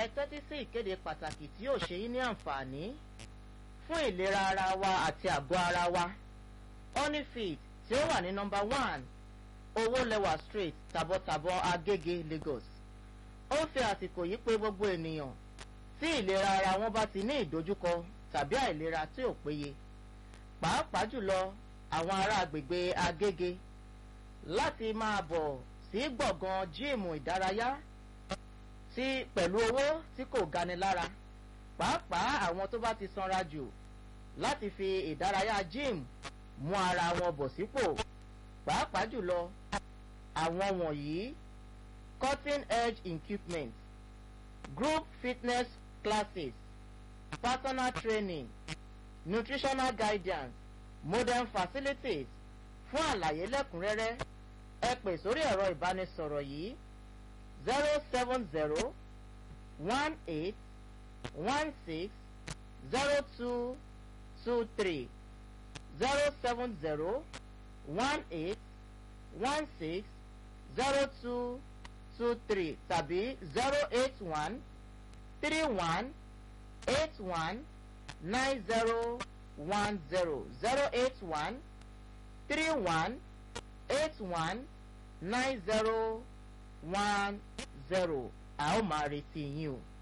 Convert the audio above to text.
ẹ tẹ́tí sí ìkéde pàtàkì tí yóò ṣe yín ní àǹfààní fún ìlera ara wa àti àgọ́ ara wa honeyfit tí ó wà ní nọmba one owólẹwà street tàbọ̀tàbọ̀ agége lagos ó fi àsìkò yìí pé gbogbo ènìyàn tí ìlera ara wọn bá ti ní ìdojúkọ tàbí àìlera tí ò péye pàápàá jùlọ àwọn ará agbègbè agége láti máa bọ̀ sí gbọ̀ngàn jíìmù ìdárayá tí pẹ̀lú owó tí kò gani lára pàápàá àwọn tó bá ti sanra jù láti fi ìdárayá jíìmù mú ara wọn bọ̀ sípò pàápàá jùlọ àwọn wọ̀nyí cutting edge equipment group fitness classes personal training nutritional guidance modern facilities fún àlàyé lẹ́kùnrẹ́rẹ́ ẹ pè sórí ẹ̀rọ ìbánisọ̀rọ̀ yìí zero seven zero one eight one six zero two two three zero seven zero one eight one six zero two two three tàbí zero eight one three one eight one nine zero one zero zero eight one three one eight one nine zero one zero a ó máa retí yín o.